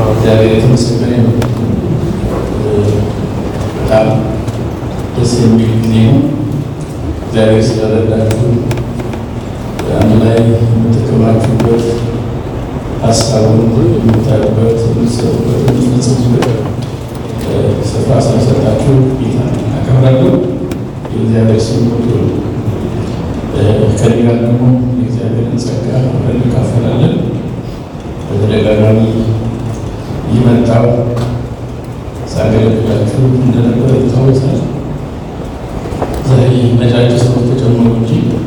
እግዚአብሔር የተመሰገነ ነው። በጣም ደስ የሚል ጊዜ ነው። እግዚአብሔር ስለረዳችሁ አንድ ላይ የምትከማችሁበት ሀሳቡን የምታዩበት፣ የምትሰሩበት፣ የምትፈጽሙበት ስፍራ ስለሰጣችሁ ጌታ አከብራለሁ። የእግዚአብሔር ስም ብሩክ ይሁን። ከኔ ጋር ደግሞ የእግዚአብሔርን ጸጋ አብረን እንካፈላለን። በተደጋጋሚ ይመጣው ሳገለግላችሁ እንደነበረ ይታወሳል። ዛሬ ነጫጭ ሰዎች ተጨመሩ እንጂ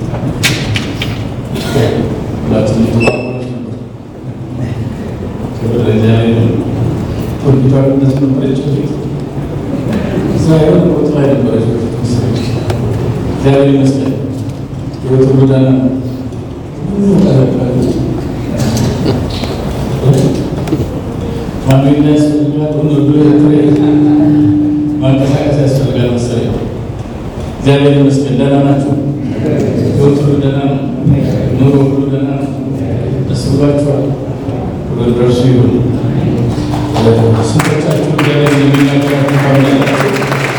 ሁላችን የተባበሮች ነበር። ክብር ለእግዚአብሔር ነው። ኮምፒውተር እንደዚህ ነበረች በፊት እዛ የሆነ ቦታ ላይ ነበረች በፊት መሰለኝ። እግዚአብሔር ይመስገን ህይወት ጎዳና ነው። ማንነት ያስፈልጋል። ማንቀሳቀስ ያስፈልጋል መሰለኝ። እግዚአብሔር ይመስገን ደህና ናችሁ? ህይወት ሁሉ ደህና ነው? ኑሮ ሁሉ ደህና ነው? ደስ ብሏችኋል? ክብር ለእርሱ ይሁን። ስንቶቻችሁ እግዚአብሔር የሚናገራችሁ ታምናላችሁ?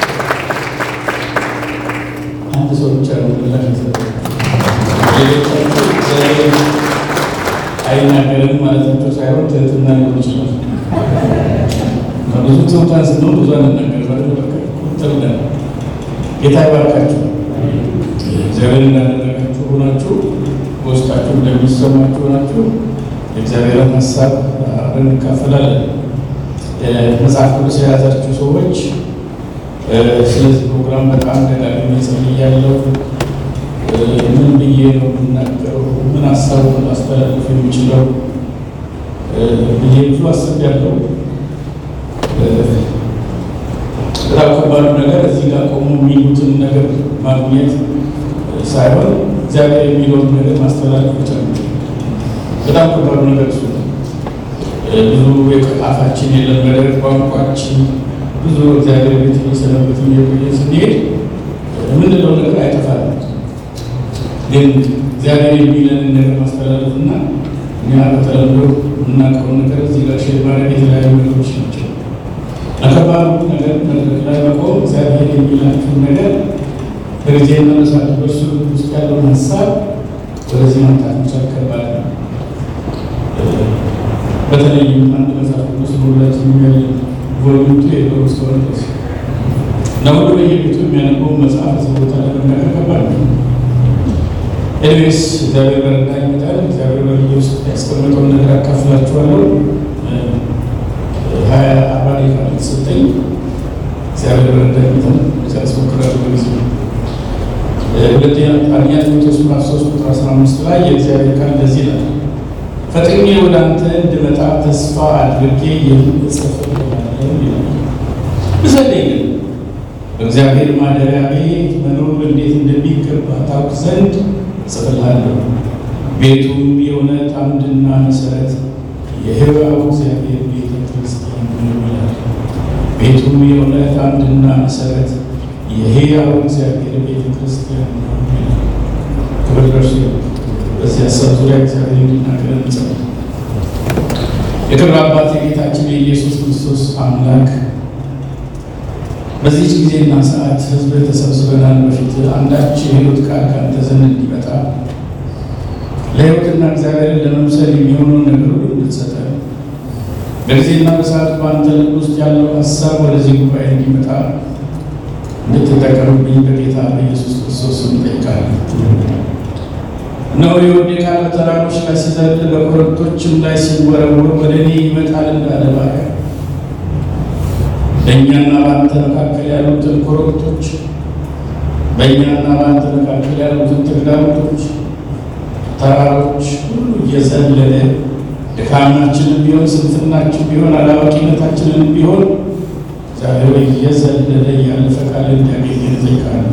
አንድ ሰው ብቻ ነው ምላሽ የሰጠው። ሌሎቻችሁ እግዚአብሔር አይናገርም ማለታቸው ሳይሆን ትህትና ሊሆን ይችላል። ብዙ ትሑታን ስንሆን ብዙ አንናገር ማለት በቃ ቁጥር ነን። ጌታ ይባርካችሁ። እግዚአብሔር እንዳደረጋችሁ ሆናችሁ በውስጣችሁ እንደሚሰማችሁ ሆናችሁ የእግዚአብሔርን ሀሳብ አብረን እንካፈላለን። መጽሐፍ ቅዱስ የያዛችሁ ሰዎች ስለዚህ ፕሮግራም በጣም ደጋግሜ ጸልያለሁ። ምን ብዬ ነው የምናገረው? ምን ሀሳቡ ማስተላለፍ የሚችለው ብዬ ብዙ አስቤያለሁ። በጣም ከባዱ ነገር እዚህ ጋር ቆሞ የሚሉትን ነገር ማግኘት ሳይሆን እግዚአብሔር የሚለውን ነገር ማስተላለፍ ብቻ ነው። በጣም ከባዱ ነገር እሱ ነው። ብዙ የአፋችን የለመደ ቋንቋችን ብዙ እግዚአብሔር ቤት እየሰነበት እየቆየ ስንሄድ የምንለው ነገር አይጠፋል። ግን እግዚአብሔር የሚለንን ነገር ማስተላለፍ እና እኛ በተለምዶ የምናውቀውን ነገር እዚህ ጋር ሼር ማድረግ የተለያዩ ነገሮች ናቸው። ለከባዱ ነገር መድረክ ላይ መቆም እግዚአብሔር የሚላችሁን ነገር በጊዜ መነሳት በእሱ ውስጥ ያለውን ሀሳብ ወደዚህ ማምጣት መቻል ከባድ ነው። በተለይም አንድ መጽሐፍ ቅዱስ ሁላችን የሚያለ ቮሉምቱ የሎስ ተወለስ እና ሁሉ በየቤቱ የሚያነበው መጽሐፍ እዚህ ቦታ ላይ መናገር ከባድ ነው። ኤኒዌይስ እግዚአብሔር በረዳ ይመጣል። እግዚአብሔር በልዩ ውስጥ ያስቀመጠውን ነገር አካፍላችኋለሁ። ሀያ አርባ ደቂቃ ነው የተሰጠኝ። እግዚአብሔር በረዳ ይመጣል። ሲያስሞክራሉ በጊዜ ሁለተኛ አንደኛ ጢሞቴዎስ ምዕራፍ ሶስት ቁጥር አስራ አምስት ላይ የእግዚአብሔር ቃል እንደዚህ ይላል ፈጥኜ ወደ አንተ እንድመጣ ተስፋ አድርጌ የምጽፍልሃለሁ ይላል። ብዘለኝ ግን በእግዚአብሔር ማደሪያ ቤት መኖር እንዴት እንደሚገባ ታውቅ ዘንድ እጽፍልሃለሁ። ቤቱም የእውነት አምድና መሰረት የሕያው እግዚአብሔር ቤተ ክርስቲያን ነው ይላል። ቤቱም የእውነት አምድና መሰረት የሕያው እግዚአብሔር ቤተ ክርስቲያን ነው ይላል። ክብር ለእርሱ ይሁን። በዚህ ሀሳብ ዙሪያ እግዚአብሔር እንዲናገር እንጸልይ። የክብር አባት የጌታችን የኢየሱስ ክርስቶስ አምላክ በዚህች ጊዜና ሰዓት ሕዝብ ተሰብስበናል። በፊት አንዳች የሕይወት ቃል ከአንተ ዘንድ እንዲመጣ ለሕይወትና እግዚአብሔርን ለመምሰል የሚሆነውን ነገር ሁሉ እንድትሰጠን በጊዜና በሰዓት በአንተ ልብ ውስጥ ያለው ሀሳብ ወደዚህ ጉባኤ እንዲመጣ እንድትጠቀምብኝ በጌታ በኢየሱስ ክርስቶስ ስም እጠይቃለሁ። እነሆ የወዴ ቃል በተራሮች ላይ ሲዘል በኮረብቶችም ላይ ሲወረወር ወደ እኔ ይመጣል እንዳለ ባሪያ በእኛና በአንተ መካከል ያሉትን ኮረብቶች በእኛና በአንተ መካከል ያሉትን ተግዳሮቶች፣ ተራሮች ሁሉ እየዘለለ ድካማችንን ቢሆን ስንፍናችን ቢሆን አላዋቂነታችንን ቢሆን ዛሬ እየዘለለ ያለፈ ቃል እንዲያገኘን እጠይቃለሁ።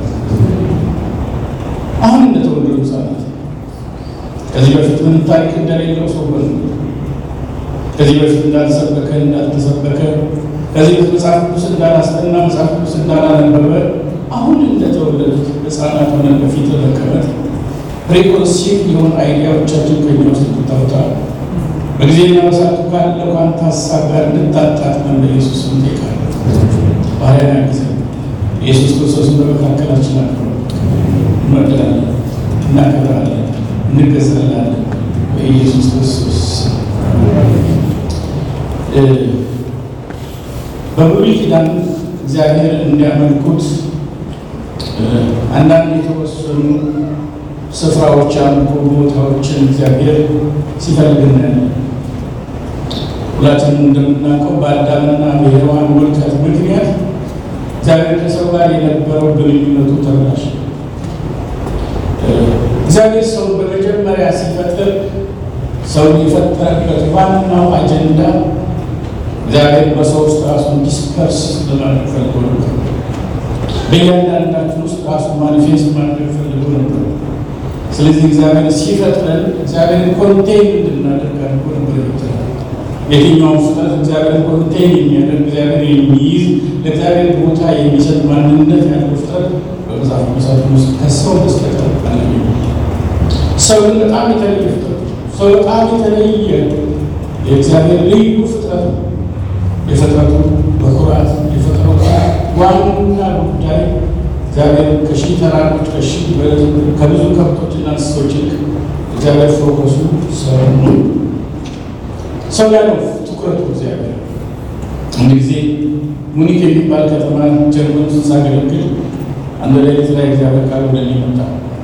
አሁን እንደተወለዱ ሕፃናት ከዚህ በፊት ምንም ታሪክ እንደሌለው ሰው ሆነ። ከዚህ በፊት እንዳልሰበከ እንዳልተሰበከ፣ ከዚህ በፊት መጽሐፍ ቅዱስ እንዳላስጠና መጽሐፍ ቅዱስ እንዳላነበበ አሁን እንደተወለዱት ሕፃናት ሆነን በፊት መቀመጥ ፕሪኮንሲቭ የሆኑ አይዲያዎቻችን ከኛ ውስጥ ታውታ በጊዜና በሰዓቱ ካለው ከአንተ ሀሳብ ጋር እንድታጣጥመን በኢየሱስ ስም እንጠይቃለን። ባህሪያን ጊዜ ኢየሱስ ክርስቶስን በመካከላችን አክብረ እንወዳለን፣ እናከብራለን፣ እንገዛላለን በኢየሱስ ክርስቶስ በብሉይ ኪዳን እግዚአብሔር እንዲያመልኩት አንዳንድ የተወሰኑ ስፍራዎች አምልኮ ቦታዎችን እግዚአብሔር ሲፈልግ እናያለን። ሁላችንም እንደምናውቀው በአዳምና በሔዋን ውድቀት ምክንያት እግዚአብሔር ከሰው ጋር የነበረው ግንኙነቱ ተበላሸ። እግዚአብሔር ሰው በመጀመሪያ ሲፈጥር ሰው የፈጠረበት ዋናው አጀንዳ እግዚአብሔር በሰው ውስጥ ራሱን ዲስፐርስ ለማድረግ ፈልጎ ነበር። በእያንዳንዳችን ውስጥ ራሱን ማኒፌስት ማድረግ ፈልጎ ነበር። ስለዚህ እግዚአብሔር ሲፈጥረን እግዚአብሔርን ኮንቴን እንድናደርግ አድርጎ ነበር ይፈጥራል። የትኛውን ፍጥረት እግዚአብሔር ኮንቴን የሚያደርግ እግዚአብሔር የሚይዝ ለእግዚአብሔር ቦታ የሚሰጥ ማንነት ያለው ፍጥረት በመጽሐፍ ቅዱሳችን ውስጥ ከሰው በስተቀር አላገኘንም። ሰው ግን በጣም የተለየ ፍጥረት ነው። ሰው በጣም የተለየ የእግዚአብሔር ልዩ ፍጥረት ነው። የፍጥረቱ በኩራት የፍጥረቱ ዋና ጉዳይ እግዚአብሔር ከሺህ ተራሮች ከሺህ ከብዙ ከብቶችና እንስሶች ይልቅ እግዚአብሔር ፎከሱ ሰው ነው። ሰው ላይ ነው ትኩረቱ እግዚአብሔር። አንድ ጊዜ ሙኒክ የሚባል ከተማ ጀርመን ውስጥ ሳገለግል አንድ ሌሊት ላይ እግዚአብሔር ቃል ወደ እኔ መጣ።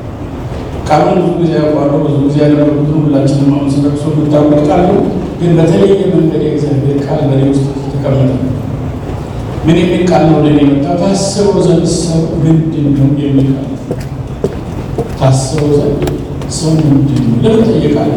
ቃሉን ብዙ ጊዜ ያውቋለሁ፣ ብዙ ጊዜ ያነበብኩትን ሁላችንም አሁን ስለቅሶ የምታውቁት ቃል ነው። ግን በተለየ መንገድ የእግዚአብሔር ቃል በእኔ ውስጥ ተቀመጠ። ምን የሚል ቃል ነው ወደ እኔ መጣ? ታስበው ዘንድ ሰው ምንድን ነው የሚል ቃል። ታስበው ዘንድ ሰው ምንድን ነው ለምን ጠየቃል?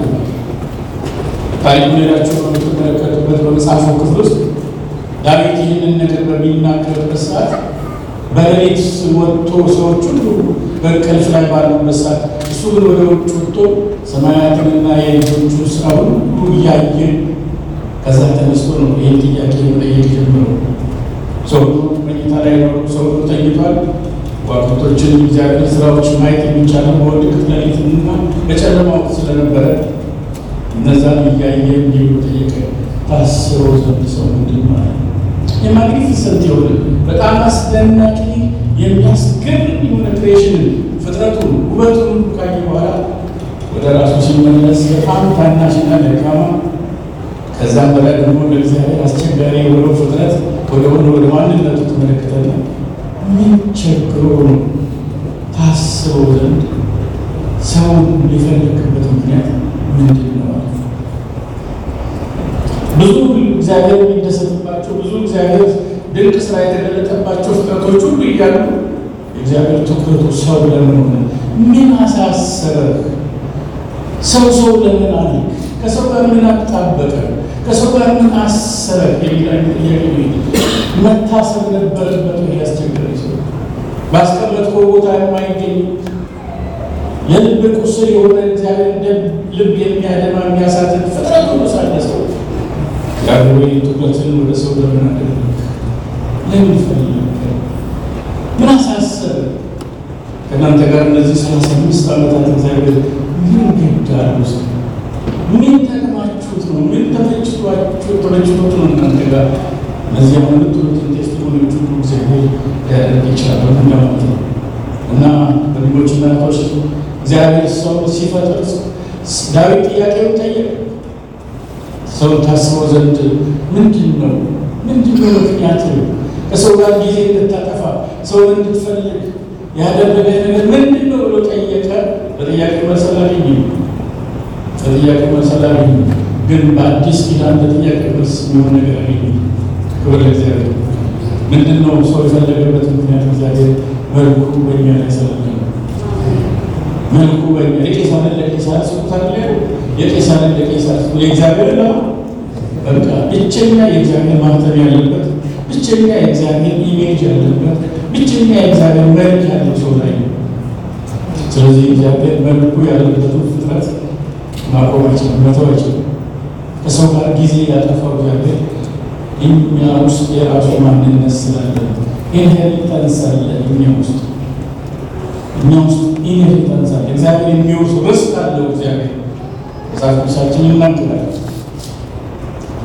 ታሪኩን ሄዳችሁ በምትመለከቱበት በመጽሐፉ ክፍል ውስጥ ዳዊት ይህንን ነገር በሚናገርበት ሰዓት በሌሊት ወጥቶ ሰዎች ሁሉ በእንቅልፍ ላይ ባሉበት ሰዓት እሱ ግን ወደ ውጭ ወጥቶ ሰማያትንና የልጆቹ ስራ ሁሉ እያየ ከዛ ተነስቶ ነው ይህን ጥያቄ መጠየቅ ጀምረው። ሰው መኝታ ላይ ነው፣ ሰው ተኝቷል። ከዋክብቶችን እግዚአብሔር ስራዎች ማየት የሚቻለው በውድቅት ሌሊትና በጨለማ ወቅት ስለነበረ እነዛን እያየ እንዲሁ ጠየቀ። ታስበው ዘንድ ሰው ምንድን ማለት ነው? የማግኒፊሰንት የሆነ በጣም አስደናቂ የሚያስገርም የሆነ ክሬሽንን ፍጥረቱን ውበቱን ካየ በኋላ ወደ ራሱ ሲመለስ በጣም ታናሽና ደካማ ከዛም በላይ ደግሞ ለእግዚአብሔር አስቸጋሪ የሆነው ፍጥረት ወደ ሆነ ወደ ማንነቱ ተመለከተና ምን ቸግሮ ነው ታስበው ዘንድ ሰውን የፈለግበት ምክንያት ምንድን ነው? ብዙ እግዚአብሔር የሚደሰትባቸው ብዙ እግዚአብሔር ድንቅ ስራ የተገለጠባቸው ፍጥረቶች ሁሉ እያሉ የእግዚአብሔር ትኩረቱ ሰው ለምን ሆነ? ምን አሳሰበህ? ሰው ሰው ለምን አለ? ከሰው ጋር ምን አጣበቀ? ከሰው ጋር ምን አሰረ? የሚል ጥያቄ መታሰብ ነበረበት። ያስቸገረ ሰው ባስቀመጥከው ቦታ የማይገኝ የልብ ቁስል የሆነ እግዚአብሔር እንደ ልብ የሚያደማ የሚያሳዝን ፍጥረት ሆኖ ሳለ ሰው ያወይ ትኩረትን ወደ ሰው ለምን አደረግ? ለምን ፈለገ? ምን አሳሰበ? ከእናንተ ጋር እነዚህ ሰላሳ አምስት ዓመታት እግዚአብሔር ምን ገዳል ውስጥ ምን ጠቅማችሁት ነው? ምን ተመችቷችሁ ተመችቶት ነው እናንተ ጋር እነዚህ አሁን የምትሉትን ቴስቲሞኒዎች ሁሉ እግዚአብሔር ሊያደርግ ይችላል እንደማለት ነው። እና ወንድሞችና እህቶች እግዚአብሔር ሰው ሲፈጥር ዳዊት ጥያቄውን ጠየቀ። ሰው ታስበው ዘንድ ምንድን ነው ምንድን ነው ምክንያት ከሰው ጋር ጊዜ እንድታጠፋ ሰውን እንድትፈልግ ያደረገ ነገር ምንድን ነው ብሎ ጠየቀ። በጥያቄ መልስ አላገኘም። በጥያቄ መልስ አላገኘም። ግን በአዲስ ኪዳን በጥያቄ መልስ የሚሆን ነገር አገኘ። ክብር ለእግዚአብሔር። ምንድን ነው ሰው የፈለገበት ምክንያት? እግዚአብሔር መልኩ በእኛ ላይ ስላለ ነው። መልኩ በእኛ የቄሳርን ለቄሳር ስቁታል ላይ የቄሳርን ለቄሳር ስጡ የእግዚአብሔር ላ በቃ ብቸኛ የእግዚአብሔር ማህተም ያለበት ብቸኛ የእግዚአብሔር ኢሜጅ ያለበት ብቸኛ የእግዚአብሔር መልክ ያለው ሰው ላይ ነው። ስለዚህ እግዚአብሔር መልኩ ያለበትን ፍጥረት ማቆማችን መተዋችን ከሰው ጋር ጊዜ ያጠፋው እግዚአብሔር እኛ ውስጥ የራሱ ማንነት ስላለ ኢንሄሪታንስ አለ። እኛ ውስጥ እኛ ውስጥ ኢንሄሪታንስ አለ። እግዚአብሔር የሚወርስ ርስት አለው። እግዚአብሔር መጽሐፍ ቅዱሳችን ይናገራል።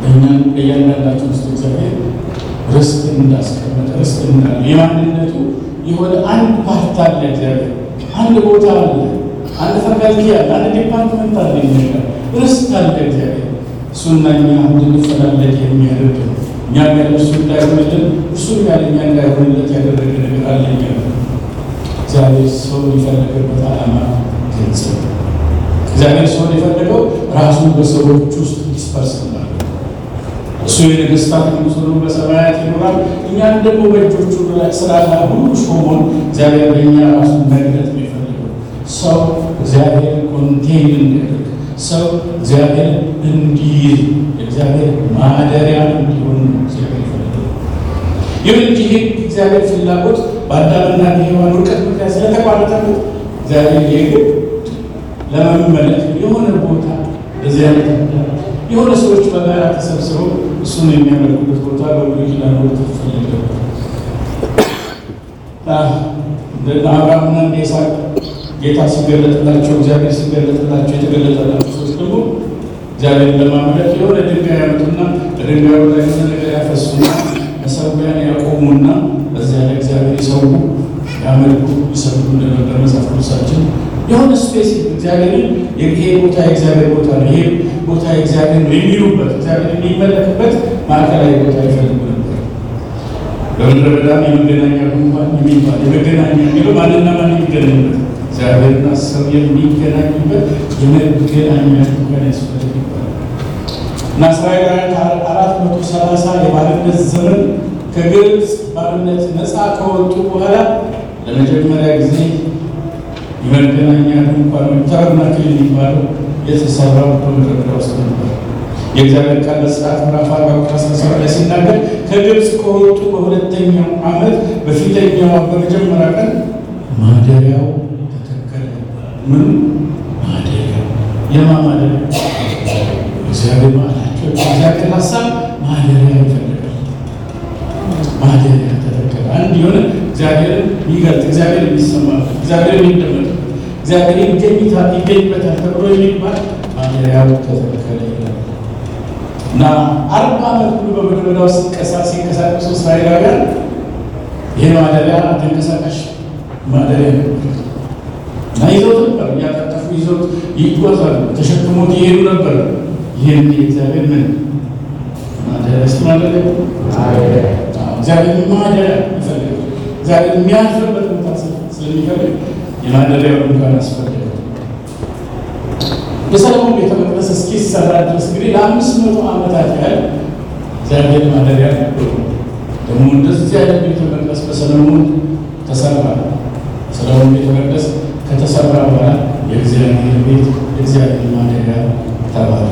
እኛን በእያንዳንዳችን ውስጥ እግዚአብሔር ርስት እንዳስቀመጠ ርስት እንዳለ የማንነቱ የሆነ አንድ ፓርት አለ። እግዚአብሔር አንድ ቦታ አለ፣ አንድ ፈቃልቲ አለ፣ አንድ ዲፓርትመንት አለ። ይነጋል ርስት አለ እግዚአብሔር እሱና እኛ እንድንፈላለግ የሚያደርግ ነው። እኛ ጋር እሱ እንዳይሆንልን እሱ ጋር እኛ እንዳይሆንለት ያደረገ ነገር አለ። እኛ እግዚአብሔር ሰው የፈለገበት ዓላማ ግልጽ ነው። እግዚአብሔር ሰውን የፈለገው ራሱን በሰዎች ውስጥ ዲስፐርስ እናደርገው እሱ የነገስታት ንጉሥ ሆኖ በሰማያት ይኖራል። እኛን ደግሞ በእጆቹ ስራ ላይ ሁሉ ሾሞን እግዚአብሔር በእኛ ራሱን መግለጥ ነው የፈለገው። ሰው እግዚአብሔር ኮንቴን እንዲያደርግ ሰው እግዚአብሔር እንዲይዝ የእግዚአብሔር ማደሪያ እንዲሆን እግዚአብሔር ይፈልጋል። ይሁን እንጂ ይህ እግዚአብሔር ፍላጎት በአዳምና በሔዋን ውድቀት ምክንያት ስለተቋረጠበት እግዚአብሔር የግድ ለመመለክ የሆነ ቦታ በዚህ አይነት የሆነ ሰዎች በጋራ ተሰብስበው እሱን የሚያመልኩበት ቦታ በብሉይ ኪዳን ወቅት ተፈለገ። እንደ አብርሃምና እንደ ይስሐቅ ጌታ ሲገለጥላቸው እግዚአብሔር ሲገለጥላቸው የተገለጠላቸው ሰዎች ደግሞ እግዚአብሔር ለማምለክ የሆነ ድንጋይ ያመጡና በድንጋዩ ላይ የሆነ ነገር ያፈሱና መሰዊያን ያቆሙና በዚያ ላይ እግዚአብሔር ይሰዉ ያመልኩ ይሰግዱ እንደነበር መጽሐፍ ቅዱሳችን የሆነ ስፔስ እግዚአብሔርን ይሄ ቦታ የእግዚአብሔር ቦታ ነው፣ ይሄ ቦታ የእግዚአብሔር ነው የሚሉበት እግዚአብሔር የሚመለክበት ማዕከላዊ ቦታ ይፈልጉ ነበር። በምድረ በዳም የመገናኛ ድንኳን የሚባል የመገናኛ የሚለው ማንና ማን የሚገናኙበት እግዚአብሔርና ሰው የሚገናኙበት የመገናኛ ድንኳን ያስፈልግ ይባላል እና እስራኤላውያን ከአራት መቶ ሰላሳ የባርነት ዘመን ከግብፅ ባርነት ነፃ ከወጡ በኋላ ለመጀመሪያ ጊዜ የመገናኛ ድንኳን ወይም ተርናክል የሚባለው የተሰራው በምድረ በዳ ውስጥ ነበር። የእግዚአብሔር ቃል በዘጸአት ምዕራፍ አርባ ቁጥር አስራ ሰባት ላይ ሲናገር ከግብፅ ከወጡ በሁለተኛው ዓመት በፊተኛው በመጀመሪያ ቀን ማደሪያው ተተከለ። ምን ማደሪያው? የማ ማደሪያ? እግዚአብሔር ማላቸው እግዚአብሔር ሀሳብ ማደሪያ ይፈልጋል። ማደሪያ ተተከለ። አንድ የሆነ እግዚአብሔርን ይገልጥ እግዚአብሔር የሚሰማበት እግዚአብሔር የሚደመጥ እግዚአብሔር ይገኝበታል ተብሎ የሚባል ማደሪያው ተተከለ ይላል እና አርባ ዓመት ሙሉ በምድረ በዳ ውስጥ ሲንቀሳቀሱ እስራኤላውያን ይህ ማደሪያ ተንቀሳቃሽ ማደሪያ ነበር እና ይዘውት ነበር፣ እያጠጠፉ ይዘውት ይጓዛሉ፣ ተሸክሞት ይሄዱ ነበር። ይህን የእግዚአብሔር ምን ማደሪያ ስ ማደሪያ እግዚአብሔር ማደሪያ ይፈልጋል። እግዚአብሔር የሚያልፍበት ቦታ ስለሚፈልግ የማደሪያው ድንኳን አስፈለገ። የሰለሞን ቤተ መቅደስ እስኪሰራ ድረስ እንግዲህ ለአምስት መቶ ዓመታት ያህል እግዚአብሔር ማደሪያ ነበሩ። ደግሞ እንደዚህ አይነት ቤተ መቅደስ በሰለሞን ተሰራ። ሰለሞን ቤተ መቅደስ ከተሰራ በኋላ የእግዚአብሔር ቤት የእግዚአብሔር ማደሪያ ተባለ።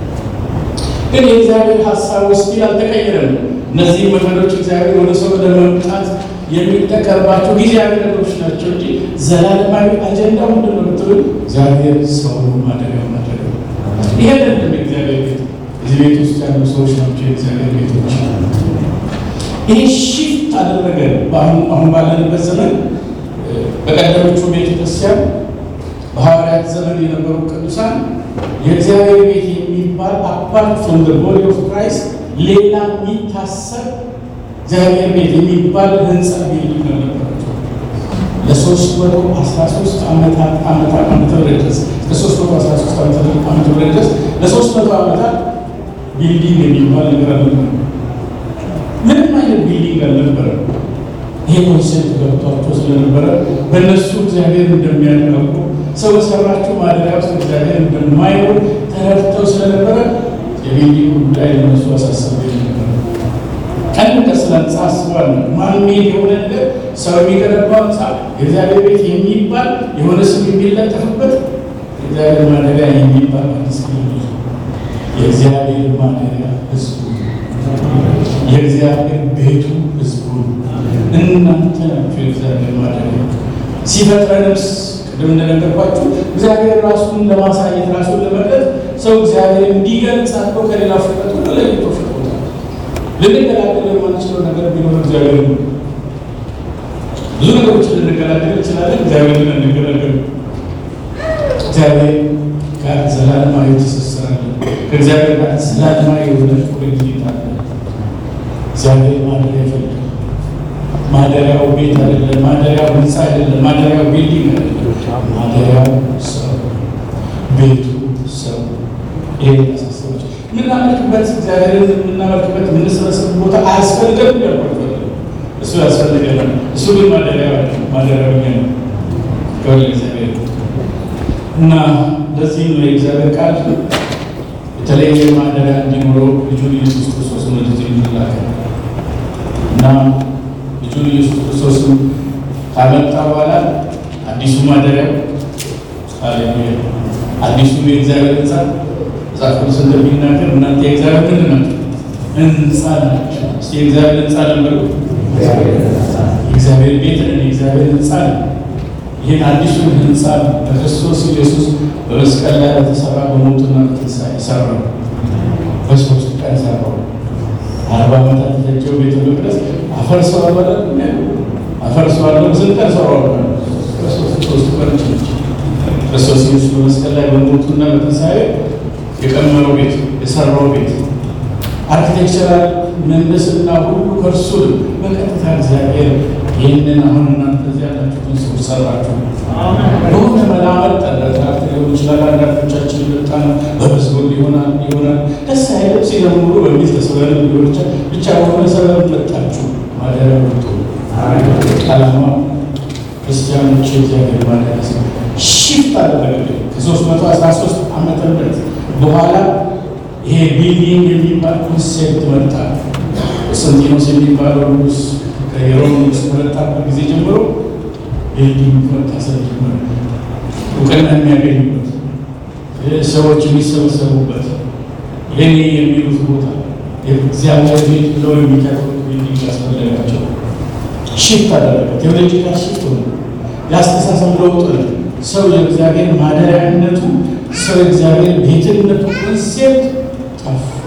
ግን የእግዚአብሔር ሀሳብ ውስጥ አልተቀየረም። እነዚህ መንገዶች እግዚአብሔር ወደ ሰው ለመምጣት የሚጠቀምባቸው ጊዜያዊ ነገሮች ናቸው እንጂ ዘላለማዊ አጀንዳ ምንድን ነው ብትሉ እግዚአብሔር ሰው ማደሪያው ማድረግ ነው። ይሄ አይደለም የእግዚአብሔር ቤት። እዚህ ቤት ውስጥ ያሉ ሰዎች ናቸው የእግዚአብሔር ቤቶች። ይሄ ሺፍት አደረገ። አሁን ባለንበት ዘመን በቀደሞቹ ቤተ ክርስቲያን በሐዋርያት ዘመን የነበሩ ቅዱሳን የእግዚአብሔር ቤት የሚባል አፓርት ፍሮም ዘ ቦዲ ኦፍ ክራይስት ሌላ የሚታሰብ እግዚአብሔር ቤት የሚባል ህንፃ ቢልዲንግ ነበራቸው። ለሶስት መቶ አስራ ሶስት ዓመታት ዓመታት ዓመተ ምህረት ድረስ ለሶስት መቶ አስራ ሶስት ዓመተ ምህረት ድረስ ለሶስት መቶ ዓመታት ቢልዲንግ የሚባል ነገር አልነበረም። ምንም አይነት ቢልዲንግ አልነበረም። ይሄ ኮንሴፕት ገብቷቸው ስለነበረ በእነሱ እግዚአብሔር እንደሚያደርጉ ሰው በሰራቸው ማደሪያ ውስጥ እግዚአብሔር እንደማይኖር ተረድተው ስለነበረ የቢልዲንግ ጉዳይ ለነሱ አሳሰበ ነበር። ቀን ከስለ ህንፃ አስባለ ማንሜድ የሆነ ነገር ሰው የሚገነባው ህንፃ የእግዚአብሔር ቤት የሚባል የሆነ ስም የሚለጠፍበት የእግዚአብሔር ማደሪያ የሚባል አዲስ የእግዚአብሔር ማደሪያ ህዝቡ የእግዚአብሔር ቤቱ ህዝቡ እናንተ ናቸው። የእግዚአብሔር ማደሪያ ሲፈጥረንስ ቅድም እንደነገርኳችሁ እግዚአብሔር ራሱን ለማሳየት ራሱን ለመግለጥ ሰው እግዚአብሔር እንዲገልጽ አድርጎ ከሌላ ፍጥረት ሁሉ ለይቶ ፈጥሮታል። ልንገላገል የማንችለው ነገር ቢኖር እግዚአብሔር ነው። ብዙ ነገሮችን ልንገላገል እንችላለን። እግዚአብሔር ግን እንገላገል እግዚአብሔር ጋር ዘላለማዊ ትስስር አለ። ከእግዚአብሔር ጋር ስላልማ የሆነ ቁርኝት አለ። እግዚአብሔር ማደሪያ ይፈልጋል። ማደሪያው ቤት አይደለም። ማደሪያው ህንፃ አይደለም። ማደሪያው ቢልዲንግ አይደለም። ማደሪያው ሰው፣ ቤቱ ሰው። ይሄ ያሳሰባቸው የምናመልክበት እግዚአብሔርን የምናመልክበት የምንሰበሰብ ቦታ አያስፈልገም ያልኳቸው እሱ ያስፈልገናል። እሱ ግን ማደሪያ ማደሪያው እኛ ነው። ከወደ እግዚአብሔር እና ለዚህም ነው የእግዚአብሔር ቃል የተለየ ማደሪያ እንዲኖረው ልጁን ኢየሱስ ክርስቶስን ወደዚህ እንዲላከ እና ልጁን ኢየሱስ ክርስቶስን ካመጣ በኋላ አዲሱ ማደሪያ ሃሌሉያ አዲሱ የእግዚአብሔር ህንፃ መጽሐፍ ቅዱስ እንደሚናገር እናንተ የእግዚአብሔር ምንድን ናቸው? ህንፃ ናቸው። እስኪ የእግዚአብሔር ህንፃ ነበሩ። የእግዚአብሔር ቤት ነን። የእግዚአብሔር ህንፃ ነው። ይህን አዲሱን ህንፃ በክርስቶስ ኢየሱስ በመስቀል ላይ በተሰራ በሞቱና በትንሣኤ ሰራው። በሶስት ቀን ሰራው። አርባ ዓመታት የፈጀው ቤተ መቅደስ አፈርሰዋል ማለት ነው። አፈርሰዋለሁ ስንት ቀን ሰራው? ሶስት ቀን ክርስቶስ ኢየሱስ በመስቀል ላይ በሞቱና በትንሣኤ የቀመረው ቤት የሰራው ቤት አርኪቴክቸራል ምህንድስና ሁሉ ከእርሱ በቀጥታ እግዚአብሔር ይህንን አሁን እናንተ እዚህ ያላችሁትን ሰዎች ሰራችሁ። በሆነ መላመድ ጠረጥራት ሊሆን ይችላል። አንዳንዶቻችን የመጣ ነው በመዝሙር ሊሆናል ይሆናል ደስ አይልም ሲዘምሩ በሚል ተስበን ሊሆን ይችላል። ብቻ በሆነ ሰበብ መጣችሁ ማደሪያ ወጡ ዓላማ ክርስቲያኖች የእግዚአብሔር ማደሪያ ሰ ሽፍት አደረገ ከሶስት መቶ አስራ ሶስት ዓመተ ምህረት በኋላ ይሄ ቢልዲንግ የሚባል ኮንሴፕት መጣ። ቆስጠንጢኖስ የሚባለው ንጉስ ከሮም ንጉስ ከመጣበት ጊዜ ጀምሮ ቢልዲንግ መታሰብ ጀመረ። እውቅና የሚያገኙበት ሰዎች የሚሰበሰቡበት የኔ የሚሉት ቦታ የእግዚአብሔር ቤት ብለው የሚቀጥሉት ቢልዲንግ ያስፈለጋቸው ሽፍት አደረገ። ቴዎሎጂካል ሽፍት ሆነ። የአስተሳሰብ ለውጥ ነው። ሰው የእግዚአብሔር ማደሪያነቱ ሰው የእግዚአብሔር ቤትነቱ ኮንሴፕት ጠፋ።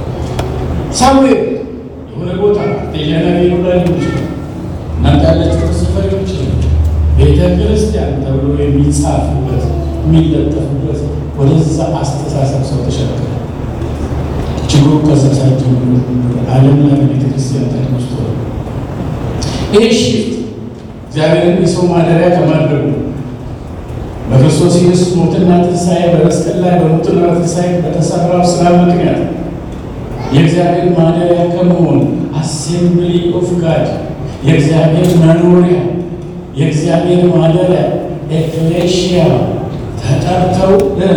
ሳሙኤል የሆነ ቦታ ቴጃና ቢሮ ላይ ሊሆን ይችላል። እናንተ ያላችሁ ሰፈር ሊሆን ይችላል። ቤተ ክርስቲያን ተብሎ የሚጻፍበት የሚለጠፍበት ወደዛ አስተሳሰብ ሰው ተሸከረ። ችግሩ ከዛ ሳይጀምሩ ዓለም ላይ ቤተ ክርስቲያን ተነስቶ ይህ ሽፍት እግዚአብሔርን የሰው ማደሪያ ከማድረጉ በክርስቶስ ኢየሱስ ሞትና ትንሣኤ በመስቀል ላይ በሞትና በትንሣኤ በተሰራው ስራ ምክንያት የእግዚአብሔር ማደሪያ ከመሆን አሴምብሊ ኦፍ ጋድ የእግዚአብሔር መኖሪያ የእግዚአብሔር ማደሪያ ኤክሌሽያ ተጠርተው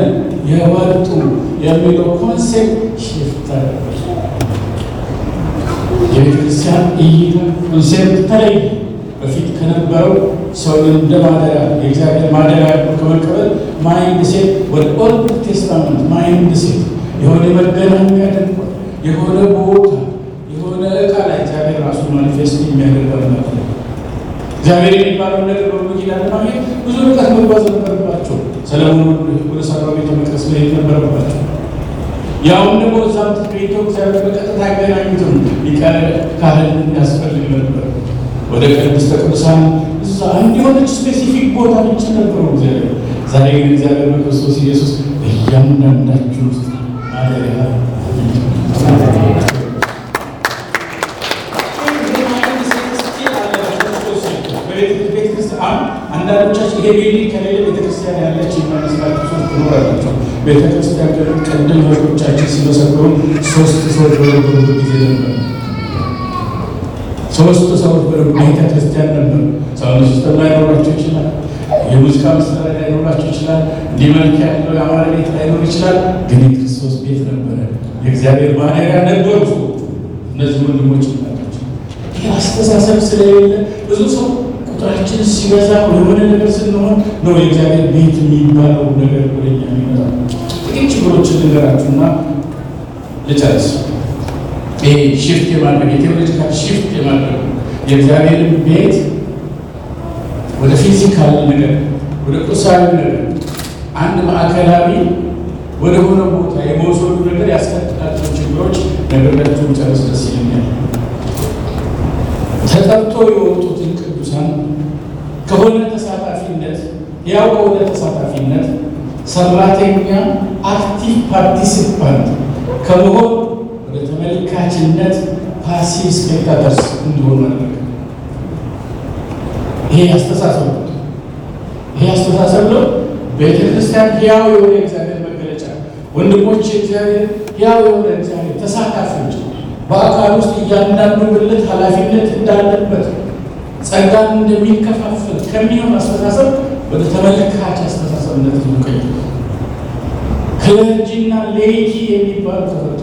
የወጡ የሚለው ኮንሴፕት ሽፍት የቤተ ክርስቲያን እይታ ኮንሴፕት ተለይ በፊት ከነበረው ሰውን እንደ ማደሪያ የእግዚአብሔር ማደሪያ ከመቀበል ማይንድ ሴት ወደ ኦልድ ቴስታመንት ማይንድ ሴት የሆነ መገናኛ ድንኳን የሆነ ቦታ የሆነ እቃ ላይ እግዚአብሔር ራሱ ማኒፌስት የሚያደርገው ነገር እግዚአብሔር የሚባለው ነገር በብሉይ ኪዳን ለማግኘት ብዙ ርቀት መጓዝ ነበረባቸው። ሰለሞን ወደ ሰራው ቤተ መቅደስ መሄድ ነበረባቸው። ያውም ደግሞ እዛም ተገኝተው እግዚአብሔር በቀጥታ ያገናኙትም ሊቀ ካህን ያስፈልግ ነበር። ወደ ቅድስተ ቅዱሳን እዛ እንዲሆነች ስፔሲፊክ ቦታ ብቻ ነበሩ እግዚአብሔር። ዛሬ ግን እግዚአብሔር በክርስቶስ ኢየሱስ እያንዳንዳችሁ ውስጥ ማደሪያ አንዳንዶቻችን ይሄ ቢልዲንግ ከሌለ ቤተክርስቲያን ያለች የሚመስላችሁ ሰዎች ትኖራላቸው። ቤተክርስቲያን ቅድም ወቶቻችን ሲመሰክሩ ሶስት ሰዎች በነበሩበት ጊዜ ነበር። ሶስት ሰዎች ቤተ ክርስቲያን ነበር። ሳውንድ ሲስተም ላይኖራቸው ይችላል። የሙዚቃ መሳሪያ ላይኖራቸው ይችላል። እንዲህ መልክ ያለው የአማራ ቤት ላይኖር ይችላል። ግን የክርስቶስ ቤት ነበረ። የእግዚአብሔር ማደሪያ ነበሩ። እነዚህ ወንድሞች ናቸው። ይህ አስተሳሰብ ስለሌለ ብዙ ሰው ቁጥራችን ሲበዛ የሆነ ነገር ስንሆን ነው የእግዚአብሔር ቤት የሚባለው ነገር ወደኛ የሚመጣ። ጥቂት ችግሮችን ልንገራችሁና ልጨርስ። ይሄ ሽፍት የማድረግ የቴዎሎጂካል ሽፍት የማድረግ የእግዚአብሔርን ቤት ወደ ፊዚካል ነገር ወደ ቁሳዊ ነገር አንድ ማዕከላዊ ወደ ሆነ ቦታ የመውሰዱ ነገር ያስከትላቸው ችግሮች ነገራቸውን ጨርስ ደስ ይለኛል። ተጠርቶ የወጡትን ቅዱሳን ከሆነ ተሳታፊነት ያው ከሆነ ተሳታፊነት ሰራተኛ አክቲቭ ፓርቲሲፓንት ከመሆን ወደ ተመልካችነት ፓሲቭ ስፔክታተርስ እንዲሆን ማድረግ። ይሄ አስተሳሰብ ነው። ይሄ አስተሳሰብ ነው። ቤተ ክርስቲያን ሕያው የሆነ እግዚአብሔር መገለጫ፣ ወንድሞች እግዚአብሔር ሕያው የሆነ እግዚአብሔር ተሳታፊዎች፣ በአካል ውስጥ እያንዳንዱ ብልት ኃላፊነት እንዳለበት ጸጋን እንደሚከፋፈል ከሚሆን አስተሳሰብ ወደ ተመልካች አስተሳሰብነት ይቀይር። ክለርጂና ሌይቲ የሚባሉ ተፈጥሮ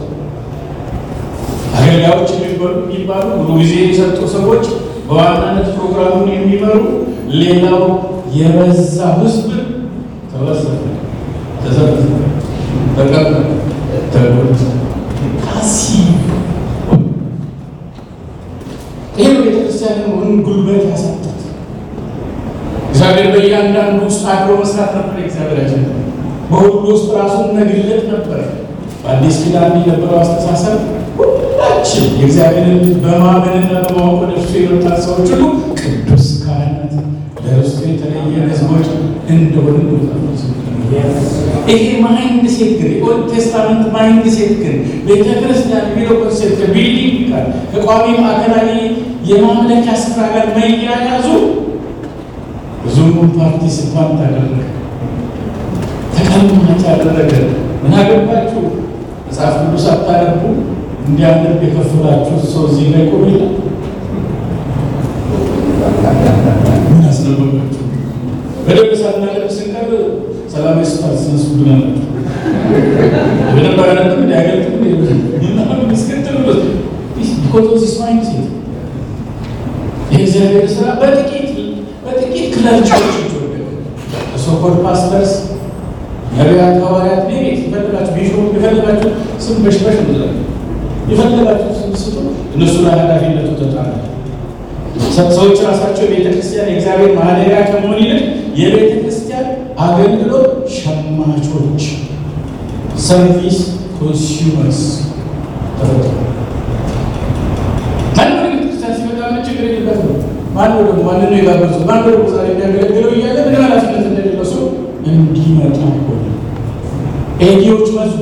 አገልጋዮች የሚባሉ ብዙ ጊዜ የሰጡ ሰዎች በዋናነት ፕሮግራሙን የሚመሩ ሌላው የበዛ ሕዝብ ተበሰበ፣ ተዘበዘበ፣ ተቀበለ፣ ተጎድ ፓሲቭ ይህ ቤተክርስቲያንን ምን ጉልበት ያሳጣት። እግዚአብሔር በእያንዳንዱ ውስጥ አድሮ መስራት ነበር። እግዚአብሔራችን በሁሉ ውስጥ ራሱን መግለጥ ነበር። በአዲስ ኪዳን የነበረው አስተሳሰብ ሁላችን የእግዚአብሔርን ልጅ በማመንና በማወቅ ወደ እርሱ የመጣት ሰዎች ሁሉ ቅዱስ ካህናት ለርስቱ የተለየ ሕዝቦች እንደሆነ ይሄ ማይንድ ሴት ግን የኦልድ ቴስታመንት ማይንድ ሴት ግን ቤተ ክርስቲያን የሚለው ኮንሴፕት ከቢልዲንግ ጋር ከቋሚ ማዕከላዊ የማምለኪያ ስፍራ ጋር መያያዙ ብዙም ፓርቲሲፓንት አደረገ፣ ተቀማጭ ያደረገ። ምን አገባችሁ መጽሐፍ ቅዱስ አታነቡ እንዲያነብ የከፈላችሁ ሰው እዚህ ላይ ቆም ይላል። ምን አስነበባችሁ? በደንብ ሳናነብ ስንቀር ሰላም ስፋት ስነስብናላችሁ በደንብ አያነብም እንዲያገልጥም ምስክትል ቢኮዝ ማይንድ ሴት የእግዚአብሔር ስራ በጥቂት በጥቂት ክለርቻዎች ይወደቅ ሶኮል ፓስተርስ ነቢያት፣ ሐዋርያት ቤት የፈለጋችሁ ቢሾፕ የፈለጋችሁ ስም በሽበሽ ምትላል የፈለጋችሁ ስም ስጡ። እነሱ ላይ ኃላፊነቱ ተጣለ። ሰዎች ራሳቸው የቤተ ክርስቲያን የእግዚአብሔር ማደሪያ ከመሆን ይልቅ የቤተ ክርስቲያን አገልግሎት ሸማቾች ሰርቪስ ኮንሱመርስ ተፈጠሩ። ማነው ወደ ቤተክርስቲያን ሲመጣ ምን ችግር የለበትም። ማነው ደግሞ ማንን ነው የጋበዙት? ማነው ደግሞ ዛሬ የሚያገለግለው እያለ ምን ኃላፊነት እንደሌለው ሰው እንዲመጣ ሆነ። ኤዲዎች መዙ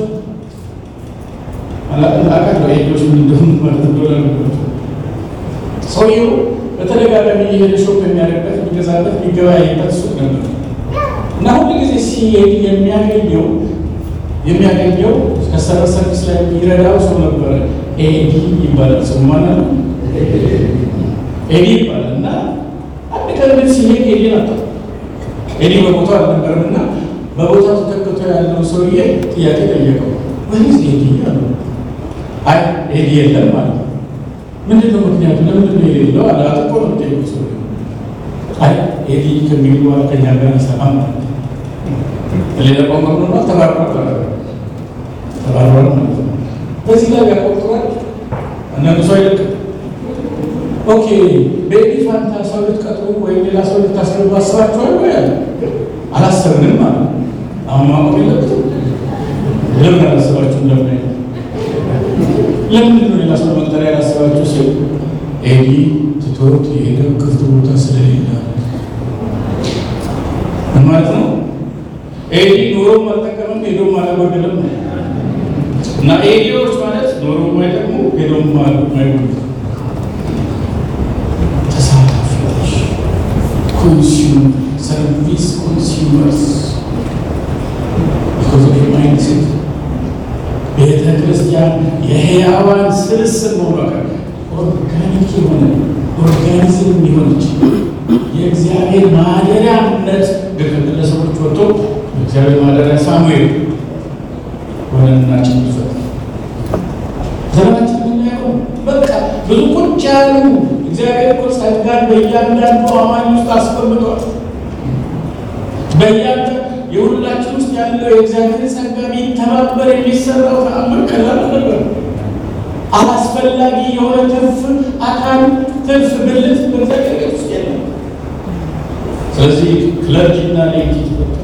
አላቃለው ኤዲዎች ምን እንደሆኑ ማለት እንደሆነ ነበር። ሰውየው በተደጋጋሚ የሄደ ሾፕ የሚያደርግበት የሚገዛበት የሚገበያይበት ሱቅ ነበር እና ሁሉ ጊዜ ሲሄድ የሚያገኘው የሚያገኘው ከሰረ ሰርቪስ ላይ የሚረዳው ሰው ነበረ። ኤዲ ይባላል። ሰው ማለት ነው ኤዲ ይባላል። እና አንድ ቀን ግን ሲሄድ ኤዲ ነበር። ኤዲ በቦታው አልነበረም እና በቦታው ተተክቶ ያለው ሰውዬ ጥያቄ ጠየቀው። ወይስ ኤዲ አሉ። አይ ኤዲ የለም ማለት ነው። ምንድን ነው ምክንያቱ? ለምንድን ነው የሌለው? አለ አጥቆ ነው ጠየቁ ሰው አይ ኤዲ ከሚሉ በኋላ ከኛ ጋር ይሰራም ማለት ነው። ሌላ ቋንቋ ነው ተባርሯል ተባርሯል ማለት ነው። በዚህ ላይ ያቆጥሯል። አንዳንዱ ሰው አይደለም ኦኬ በኤዲ ፋንታ ሰው ልትቀጥሩ ወይም ሌላ ሰው ልታስገቡ አስባችኋል ወይ አለ። አላሰብንም ማለት ነው። አሁን ማቆም የለበትም። ለምን አላሰባችሁም? ለምን አይነት ለምንድን ነው ሌላ ሰው መቅጠሪያ ያላሰባችሁ? ሲል ኤዲ ትቶት የሄደው ክፍት ቦታ ስለሌለ ምን ማለት ነው? ኤዲ ኖሮም አልጠቀምም ሄዶም አላጎደለም ነው። እና ኤዲዎች ማለት ኖሮም አይጠቅሙ ሄዶም አይጎዱ ተሳታፊዎች፣ ኮንሱም ሰርቪስ ኮንሱመርስ ቢኮዝ ኦፍ ማይንድ ሴት ቤተ ክርስቲያን የሕያዋን ስብስብ መሆኗ ኦርጋኒክ የሆነ ኦርጋኒዝም የሆነች የእግዚአብሔር ማደሪያነት ግለሰቦች ወጥቶ እግዚአብሔር ማደሪያ ሳሙኤል ሆነናችን ይፈጥ ዘመናችን የምናየው በቃ ብዙ ቁጭ ያሉ እግዚአብሔር እኮ ጸጋን በእያንዳንዱ አማኝ ውስጥ አስቀምጧል። በእያንዳንዱ የሁላችን ውስጥ ያለው የእግዚአብሔር ጸጋ ቢተባበር የሚሰራው ተአምር ቀላል ነበር። አላስፈላጊ የሆነ ትርፍ አካል ትርፍ ብልት በእግዚአብሔር ቤት ውስጥ የለም። ስለዚህ ክለርጂና ሌይቲ ተፈጠሩ።